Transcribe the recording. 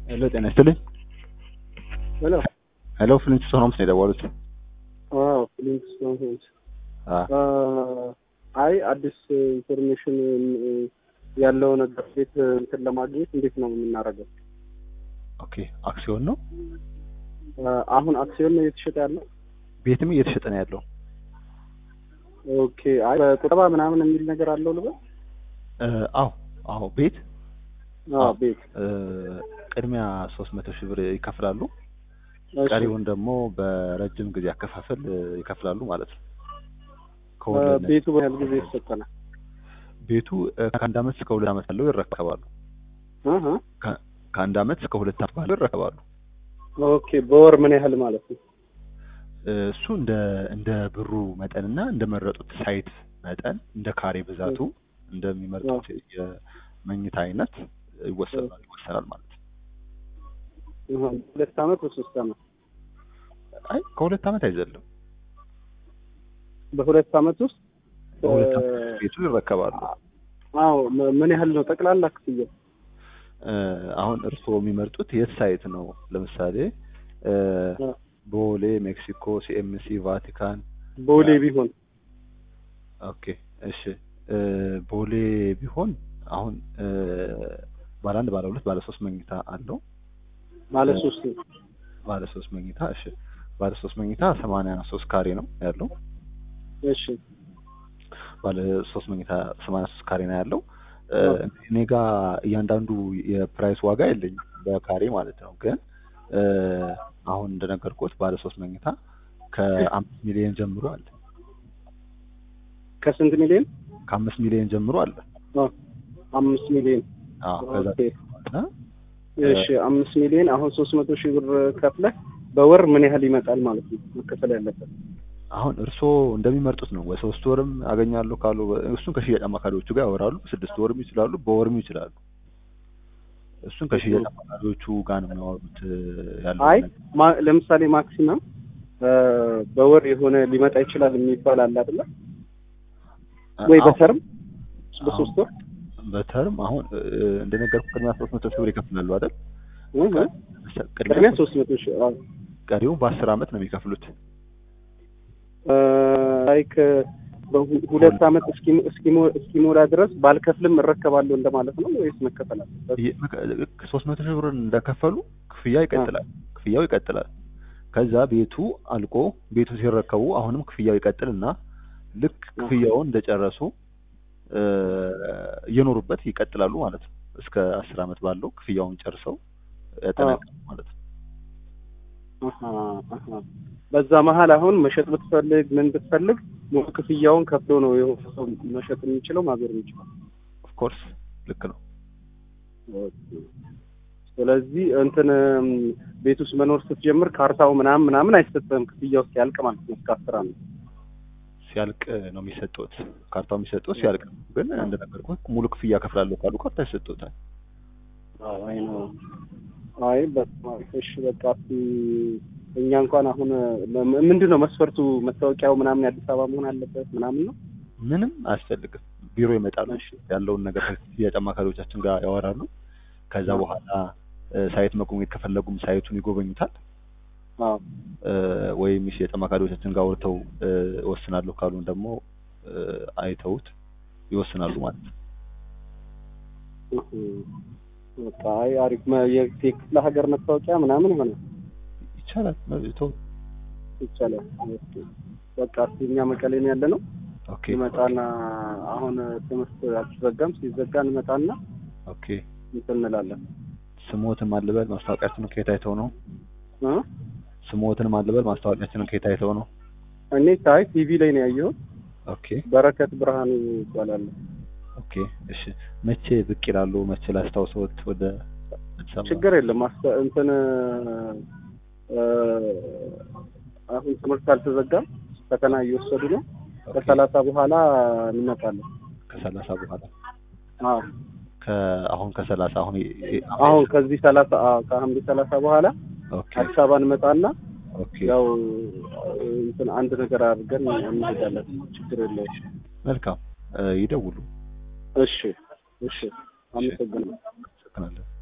ሄሎ ጤና ይስጥልኝ። ሄሎ ሄሎ ፍሊንትስቶን ሆምስ ነው የደወሉት? አዎ ፍሊንትስቶን ሆምስ። አ አይ አዲስ ኢንፎርሜሽን ያለው ነገር ቤት እንትን ለማግኘት እንዴት ነው የምናደርገው? ኦኬ አክሲዮን ነው አሁን አክሲዮን ነው እየተሸጠ ያለው? ቤትም እየተሸጠ ነው ያለው። ኦኬ አይ በቁጠባ ምናምን የሚል ነገር አለው ልበል? እ አዎ አዎ ቤት አዎ ቤት እ ቅድሚያ ሶስት መቶ ሺህ ብር ይከፍላሉ። እሺ። ቀሪውን ደግሞ በረጅም ጊዜ አከፋፈል እ ይከፍላሉ ማለት ነው። እ ከወለድ ነፃ። ቤቱ በያህል ጊዜ ይሰጠናል? ቤቱ እ ከአንድ አመት እስከ ሁለት አመት ያለው ይረከባሉ። እህ ከ- ከአንድ አመት እስከ ሁለት አመት ባለው ይረከባሉ። ኦኬ በወር ምን ያህል ማለት ነው? እ እሱ እንደ እንደ ብሩ መጠንና እንደመረጡት ሳይት መጠን እንደ ካሬ ብዛቱ እንደሚመርጡት የመኝታ አይነት ይወሰናል ይወሰናል ማለት ነው። እህ ሁለት አመት በሶስት አመት አይ ከሁለት አመት አይዘልም። በሁለት አመት ውስጥ በሁለት እ አመት ቤቱ ይረከባሉ። አዎ ም- ምን ያህል ነው ጠቅላላ ክፍያው? እ አሁን እርስዎ የሚመርጡት የት ሳይት ነው? ለምሳሌ እ እ ቦሌ፣ ሜክሲኮ፣ ሲኤምሲ፣ ቫቲካን። ቦሌ ቢሆን ኦኬ እሺ እ ቦሌ ቢሆን አሁን እ ባለ አንድ ባለ ሁለት ባለ ሶስት መኝታ አለው። ማለት ሶስት ነው። ባለ ሶስት መኝታ እሺ ባለ ሶስት መኝታ ሰማንያ ሶስት ካሬ ነው ያለው። እሺ ባለ ሶስት መኝታ ሰማንያ ሶስት ካሬ ነው ያለው። እ አዎ። እኔ ጋ እያንዳንዱ የፕራይስ ዋጋ የለኝም በካሬ ማለት ነው። ግን እ አሁን እንደነገርኩት ባለ ሶስት መኝታ ከአምስት ሚሊዮን ጀምሮ አለ። ከስንት ሚሊዮን? ከአምስት ሚሊዮን ጀምሮ አለ። አ አምስት ሚሊዮን አዎ ከዛ ኦኬ። በኋላ እሺ አምስት ሚሊዮን አሁን ሶስት መቶ ሺህ ብር ከፍለህ በወር ምን ያህል ይመጣል ማለት ነው መከፈል ያለበት? አሁን እርስዎ እንደሚመርጡት ነው። በሶስት ወርም አገኛለሁ ካሉ እሱን ከሽያጭ አማካሪዎቹ ጋር ያወራሉ። በስድስት ወርም ይችላሉ፣ በወርም ይችላሉ። እሱን ከሽያጭ አማካሪዎቹ ጋር ነው የሚያወሩት እ ያለው አይ ነገር። ማ- ለምሳሌ ማክሲመም እ በወር የሆነ ሊመጣ ይችላል የሚባል አለ አይደለ? ወይ አዎ፣ በተርም በሶስት ወር በተርም አሁን እ እንደነገርኩህ ቅድሚያ ሶስት መቶ ሺህ ብር ይከፍላሉ አይደል? እህ ቅድሚያ ቅድሚያ ሶስት መቶ ሺህ አዎ። ቀሪው በአስር አመት ነው የሚከፍሉት። እ ላይክ በሁ- ሁለት አመት እስኪሞ- እስኪሞ- እስኪሞላ ድረስ ባልከፍልም እረከባለሁ እንደማለት ነው ወይስ መከፈል አለበት? ሶስት መቶ ሺህ ብር እንደከፈሉ ክፍያ ይቀጥላል። ክፍያው ይቀጥላል። ከዛ ቤቱ አልቆ ቤቱ ሲረከቡ አሁንም ክፍያው ይቀጥልና ልክ ክፍያውን እንደጨረሱ እ እየኖሩበት ይቀጥላሉ ማለት ነው። እስከ አስር አመት ባለው ክፍያውን ጨርሰው ያጠናቅቃሉ ማለት ነው። አሀ አሀ። በዛ መሀል አሁን መሸጥ ብትፈልግ ምን ብትፈልግ ሙሉ ክፍያውን ከፍሎ ነው የሆነ ሰው መሸጥ የሚችለው ማዞር የሚችለው። ኦፍኮርስ ልክ ነው። ስለዚህ እንትን እም፣ ቤት ውስጥ መኖር ስትጀምር ካርታው ምናምን ምናምን አይሰጥም ክፍያው እስኪያልቅ ማለት ነው እስከ አስር አመት። ሲያልቅ ነው የሚሰጡት። ካርታው የሚሰጡት ሲያልቅ ነው። ግን እንደነገርኩህ ሙሉ ክፍያ ከፍላለሁ ካሉ ካርታ ይሰጡታል። አይ ነው አይ በስመ አብ። እሺ በቃ እስኪ እኛ እንኳን አሁን ም- ምንድን ነው መስፈርቱ? መታወቂያው ምናምን የአዲስ አበባ መሆን አለበት ምናምን ነው? ምንም አያስፈልግም። ቢሮ ይመጣሉ። እሺ ያለውን ነገር ከሽያጭ አማካሪዎቻችን ጋር ያወራሉ። ከዛ በኋላ እ ሳይት መጎብኘት ከፈለጉም ሳይቱን ይጎበኙታል። አዎ እ ወይም የሽያጭ አማካሪዎቻችን ጋር አውርተው እ እወስናለሁ ካሉን ደግሞ እ አይተውት ይወስናሉ ማለት ነው። እህ። በቃ አይ አሪፍ መ- የ- የክፍለ ሀገር መታወቂያ ምናምን ይሆናል ይቻላል። መብቶ ይቻላል። ኦኬ። በቃ እስኪ እኛ መቀሌ ነው ያለ ነው ኦኬ ይመጣና አሁን ትምህርት አልተዘጋም። ሲዘጋ እንመጣና ኦኬ። እንትን እንላለን ስሞትን ማልበል ማስታወቂያችንን ከየት አይተው ነው? እ ስሞትን ማልበል ማስታወቂያችንን ከየት አይተው ነው? እኔ ታይ ቲቪ ላይ ነው ያየሁት። ኦኬ በረከት ብርሃኑ ይባላል። ኦኬ። እሺ መቼ ብቅ ይላሉ? መቼ ላስታውሰዎት ወደ አዲስ አበባ? ችግር የለም። አስተ እንትን እ አሁን ትምህርት አልተዘጋም። ፈተና እየወሰዱ ነው። ኦኬ። ከሰላሳ በኋላ እንመጣለን። ከሰላሳ በኋላ አዎ ከአሁን ከሰላሳ አሁን የ- የ- አሁን ከዚህ ሰላሳ አዎ ከሐምሌ ሰላሳ በኋላ ኦኬ አዲስ አበባ እንመጣና ኦኬ ያው እንትን አንድ ነገር አድርገን እንሄዳለን። ችግር የለውም። መልካም እ ይደውሉ። እሺ እሺ፣ አመሰግናለሁ። አመሰግናለሁ።